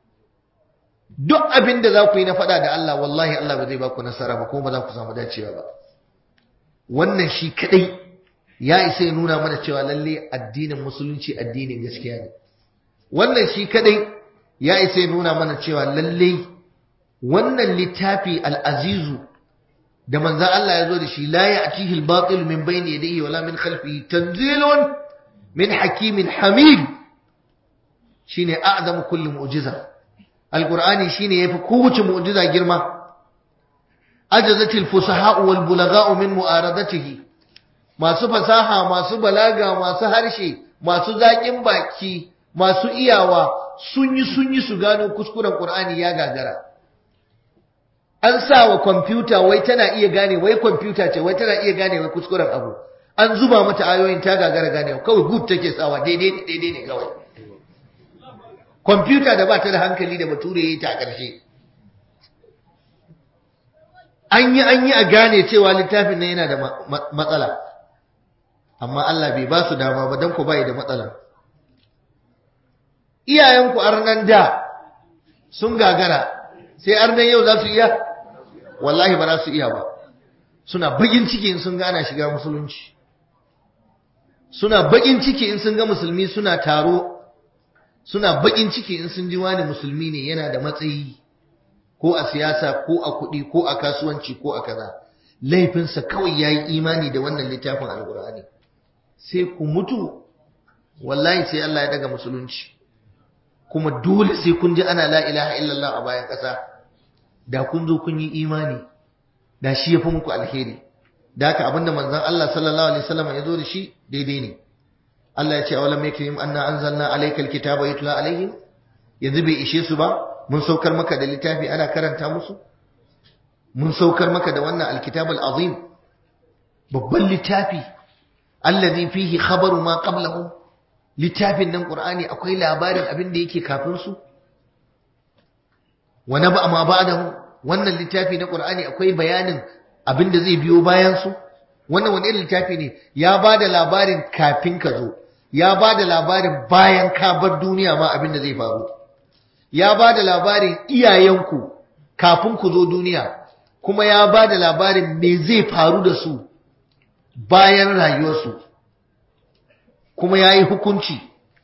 duk abin da za ku yi na faɗa da Allah wallahi Allah ba zai ba ku nasara ba kuma ba za ku samu dacewa ba wannan shi kadai ya isa ya nuna mana cewa lalle addinin musulunci addinin gaskiya ne wannan shi kadai ya isa ya nuna mana cewa lalle wannan littafi al-azizu da manzon Allah ya zo da shi la ya'tihi al-batil min bayni yadayhi wala min khalfihi tanzilun min hakimin hamid shine a'zamu kulli mu'jiza alqur'ani shine yafi kowace mu'jiza girma ajazatil fusaha wal bulagha min mu'aradatihi masu fasaha masu balaga masu harshe masu zaƙin baki masu iyawa sun yi sun yi su gano kuskuren Qur'ani ya gagara an sa wa kwamfuta wai tana iya gane wai kwamfuta ce wai tana iya gane wai kuskuren abu an zuba mata ayoyin ta gagara gane kawai good take sawa daidai ne daidai ne kawai kwamfuta da ba ta da hankali da bature ya yi ta a ƙarshe an yi an yi a gane cewa littafin nan yana da matsala amma Allah bai ba su dama ba don ku bai da matsala iyayenku arnan da sun gagara sai arnan yau za su iya wallahi ba za su iya ba suna bakin ciki in sun ga ana shiga musulunci suna bakin ciki in sun ga musulmi suna taro suna bakin ciki in sun ji wani musulmi ne yana da matsayi ko a siyasa ko a kuɗi ko a kasuwanci ko a kaza laifinsa kawai ya yi imani da wannan littafin alkur'ani sai ku mutu wallahi sai Allah ya daga musulunci kuma dole sai kun ji ana la ilaha illallah a bayan ƙasa da kun zo kun yi imani da shi ya fi muku alheri da haka abinda manzon Allah sallallahu alaihi wasallam ya zo da shi daidai ne Allah ya ce awalam yakrim anna anzalna alayka alkitaba yutla alaihim yanzu bai ishe su ba mun saukar maka da littafi ana karanta musu mun saukar maka da wannan alkitab alazim babban littafi allazi fihi khabaru ma qablahu littafin nan qur'ani akwai labarin abin da yake kafin su wa naba ma ba'dahu wannan littafi na qur'ani akwai bayanin abin da zai biyo bayan su wannan wani irin littafi ne ya bada labarin kafin ka zo ya bada labarin bayan ka bar duniya ma abin da zai faru ya bada labarin iyayenku kafin ku zo duniya kuma ya bada labarin me zai faru da su bayan rayuwarsu kuma ya yi hukunci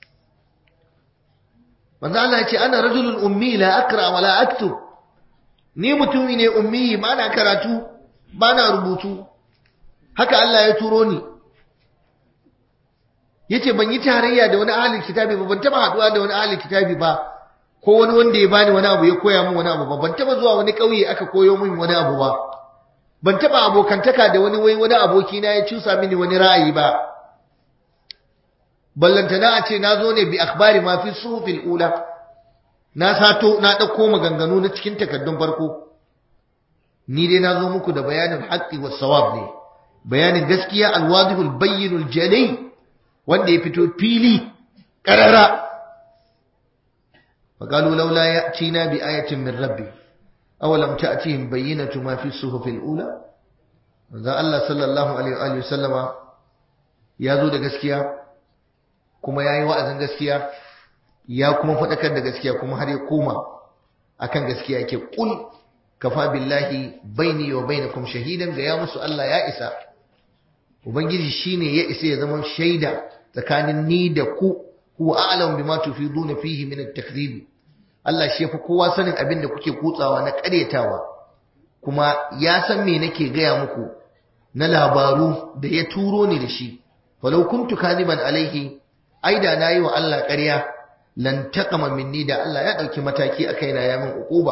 manzo Allah ya ce ana rajulun ummi la akra wa la aktub ni mutumi ne ummi ba na karatu ba na rubutu haka Allah ya turo ni yace ban yi tarayya da wani ahlul kitabi ba ban taba haduwa da wani ahlul kitabi ba ko wani wanda ya bani wani abu ya koya min wani abu ba ban taba zuwa wani kauye aka koyo min wani abu ba ban taba abokantaka da wani wai wani aboki na ya cusa mini wani ra'ayi ba ballantana a ce na zo ne bi akhbari ma fi suhufil ula na sato na dauko maganganu na cikin takaddun farko ni dai na zo muku da bayanin haqqi was sawab ne bayanin gaskiya alwadihul bayyinul jalai wanda ya fito fili karara فقالوا لولا يأتينا بآية من ربي أولم تأتيهم بينة ما في الصحف الأولى ذا الله صلى الله عليه وآله وسلم ya zo da gaskiya kuma ya yi wa'azin gaskiya ya kuma faɗakar da gaskiya kuma har ya koma akan gaskiya yake ƙul kafa billahi baini wa bainakum shahidan ga ya musu Allah ya isa ubangiji shine ya isa ya zama shaida tsakanin ni da ku huwa a'lam bima tufiduna fihi min at-takdhib Allah shi yafi kowa sanin abin da kuke kutsawa na ƙaryatawa kuma ya san me nake gaya muku na labaru da ya turo ni da shi falau kuntu kadiban alaihi ai da nayi wa Allah ƙarya lan taqama minni da Allah ya dauki mataki a kaina ya min uquba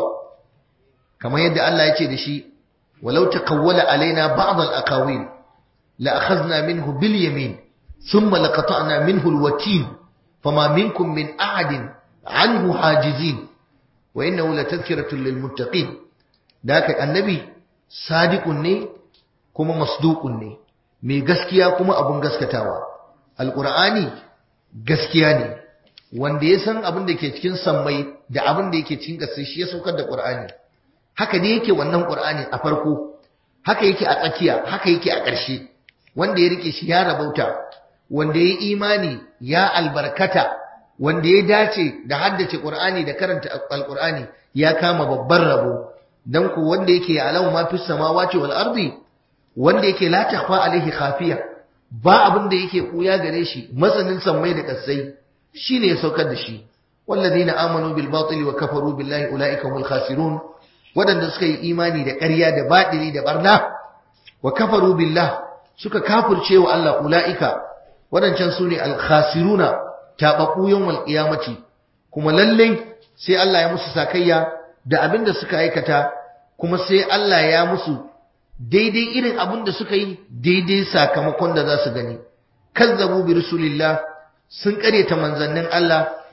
kamar yadda Allah ya ce da shi walau taqawwala alaina ba'd al-aqawil la akhadna minhu bil yamin thumma laqata'na minhu al-watin fama minkum min ahadin anhu hajizin wa innahu latadhkiratun lil muttaqin da haka annabi sadiqun ne kuma masduqun ne mai gaskiya kuma abun gaskatawa alqur'ani gaskiya ne wanda ya san abin da ke cikin sammai da abin da yake cikin ƙasa shi ya saukar da qur'ani haka ne yake wannan qur'ani a farko haka yake a tsakiya haka yake a ƙarshe wanda ya rike shi ya rabauta wanda ya imani ya albarkata wanda ya dace da haddace qur'ani da karanta alqur'ani ya kama babban rabo dan ku wanda yake alau ma fis samawati wal ardi wanda yake la takhfa alaihi khafiya ba abin da yake kuya gare shi masanin sammai da kasai shine ya saukar da shi walladina amanu bil batili wa kafaru billahi ulaika humul khasirun wadanda suka yi imani da ƙarya da baɗili da barna wa kafaru billah suka kafirce wa Allah ulaika wadancan sune al khasiruna tababbu yawmal qiyamati kuma lalle sai Allah ya musu sakayya da abin da suka aikata kuma sai Allah ya musu daidai irin abin da suka yi daidai sakamakon da za su gani kazzabu bi rasulillah sun karyata manzannin Allah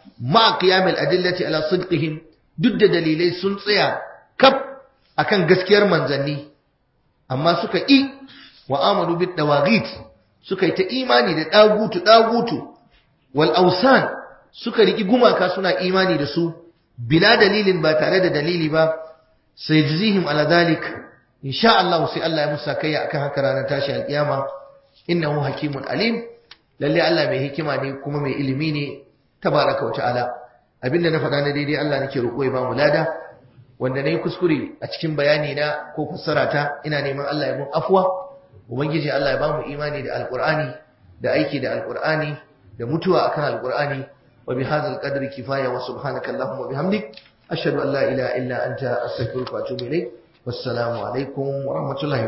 ma qiyamil adillati ala sidqihim duk da dalilai sun tsaya kaf akan gaskiyar manzanni amma suka ƙi wa amanu bid dawagit suka yi ta imani da dagutu dagutu wal ausan suka riki gumaka suna imani da su bila dalilin ba tare da dalili ba sai jizihim ala dalik insha Allah sai Allah ya musa kai akan haka ranar tashi alkiyama innahu hakimun alim lalle Allah mai hikima ne kuma mai ilimi ne tabaraka wa ta'ala abinda na faɗa na daidai Allah nake roƙo ya ba mu lada wanda nayi kuskure a cikin bayani na ko fassara ta ina neman Allah ya mun afwa ubangiji Allah ya ba mu imani da alqur'ani da aiki da alqur'ani da mutuwa akan alqur'ani wa bihadzal qadri kifaya wa subhanaka allahumma wa bihamdik ashhadu an la ilaha illa anta astaghfiruka wa atubu ilayk wassalamu alaikum wa rahmatullahi